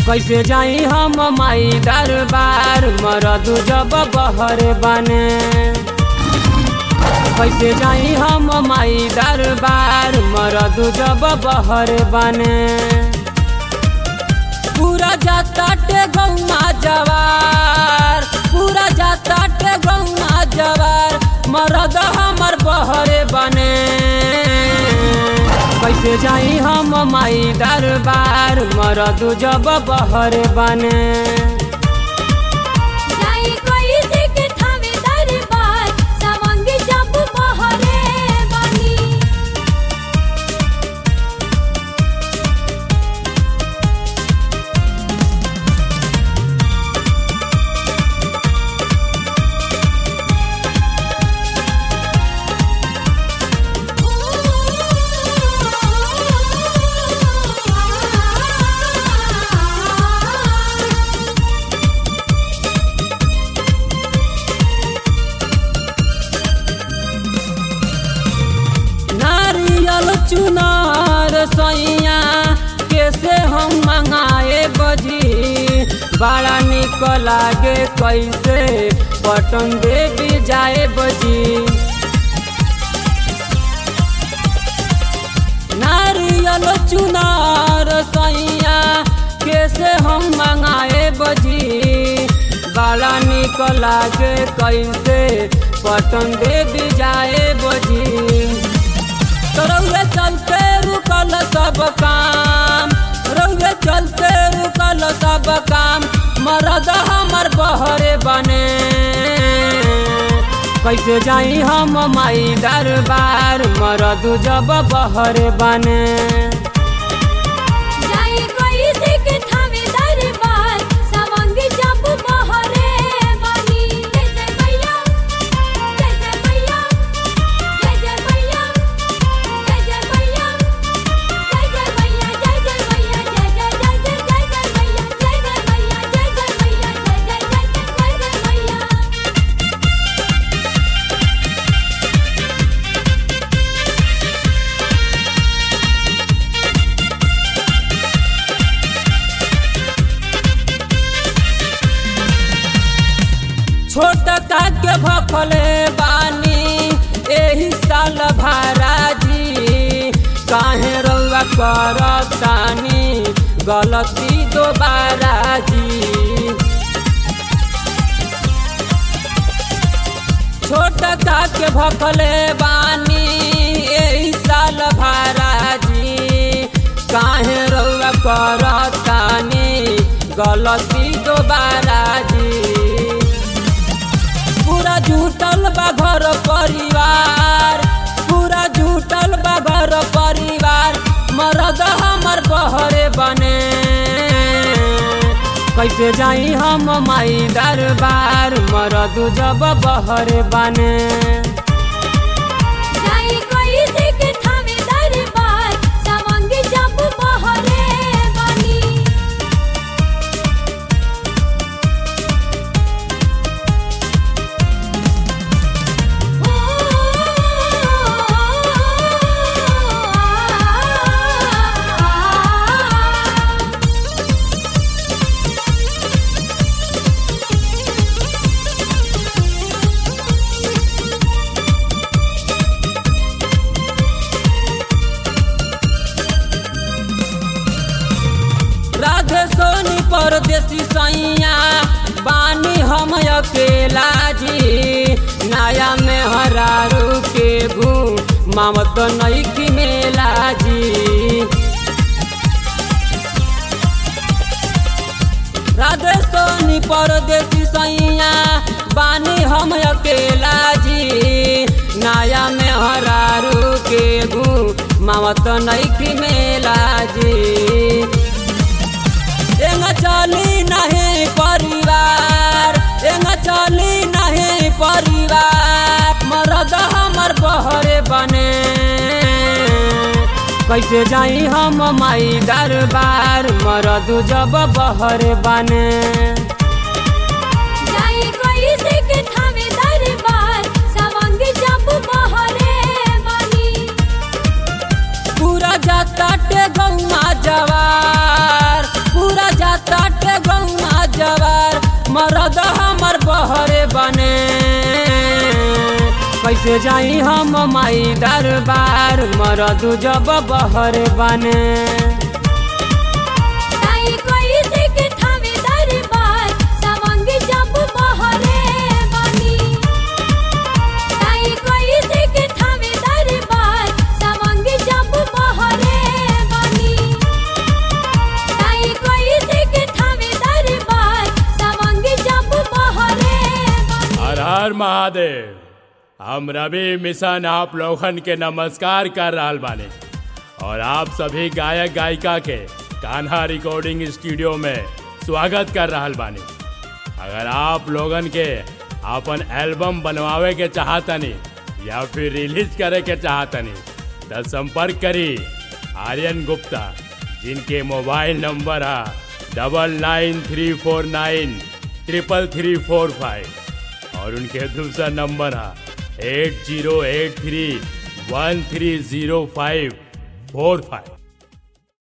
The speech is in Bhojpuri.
कैसे जाई हम माई दरबार मरदू जब बहर बने कैसे जाई हम माई दरबार मरदू जब बहर बने पूरा जाता टे गौना जवार पूरा जाता टे गौना जवार मरद हमर बहरे बने कैसे जाई हम माई दरबार मरदू जब बहरे बने जाई कोई से के थावे दरबार सवंग जब बहरे बनी नारियल चुनार सैया कैसे हम मंगाए बजी बड़ा निक लागे कैसे पटन देवी जाए बजी नारियल चुनार सैया कैसे हम मंगाए बजी बड़ा निक लागे कैसे पटन देवी जाए बजी रौरे चलते रुकल सब काम रौरे चलते रुकल सब काम मरद हमर बहरे बने कैसे जाई हम माई दरबार मरदू जब बहरे बने जाई कोई से के थावे दरबार सवंग जब बहरे बनी जय जय भैया जय जय भैया जय जय भैया जय जय भैया जय जय भैया जय जय भैया जय जय जय जय जय जय भैया जय जय भैया जय जय भैया जय जय जय जय जय भैया छोट के भखले बानी एही साल भाराजी काहे रउआ करतानी गलती दोबारा जी छोट के भखले बानी एही साल भाराजी काहे रउआ करतानी गलती दोबारा जी पूरा झूठल बा घर परिवार पूरा झूठल बा घर परिवार मरद हमर बहरे बने कैसे जाई हम माई दरबार मरदू जब बहरे बने जाई कोई से के थावे दरबार सवंग जब बहरे बनी राधे सोनी परदेसी सैया बानी हम अकेला जी नया में हरारू के घू मामत नई की मेला जी राधे सोनी परदेसी सैया बानी हम अकेला जी नया में हरारू के घू मामत नई की मेला जी एंग चली नहीं परिवार एंग चली नहीं परिवार मरद हमर बहरे बने कैसे जाई हम माई दरबार मरदू जब बहरे बने जाई कोई से के थावे दरबार सवंग जब बहरे बनी पूरा जाता टे गौना जवार पूरा जाता मरद हमर बहरे बने कैसे जाई हम माई दरबार मरद जब बहरे बने ताई कोई से के थावे दरबार सवंग जब बहरे बनी ताई कोई से के थावे दरबार सवंग जब बहरे बनी ताई कोई से के थावे दरबार सवंग जब बहरे बनी हर हर महादेव हम रवि मिशन आप लोगन के नमस्कार कर रहल बानी और आप सभी गायक गायिका के कान्हा रिकॉर्डिंग स्टूडियो में स्वागत कर रहल बानी अगर आप लोगन के अपन एल्बम बनवावे के चाहतनी या फिर रिलीज करे के चाहतनी तो संपर्क करी आर्यन गुप्ता जिनके मोबाइल नंबर है double nine three four nine triple three four five और उनके दूसरा नंबर है eight zero eight three one three zero five four five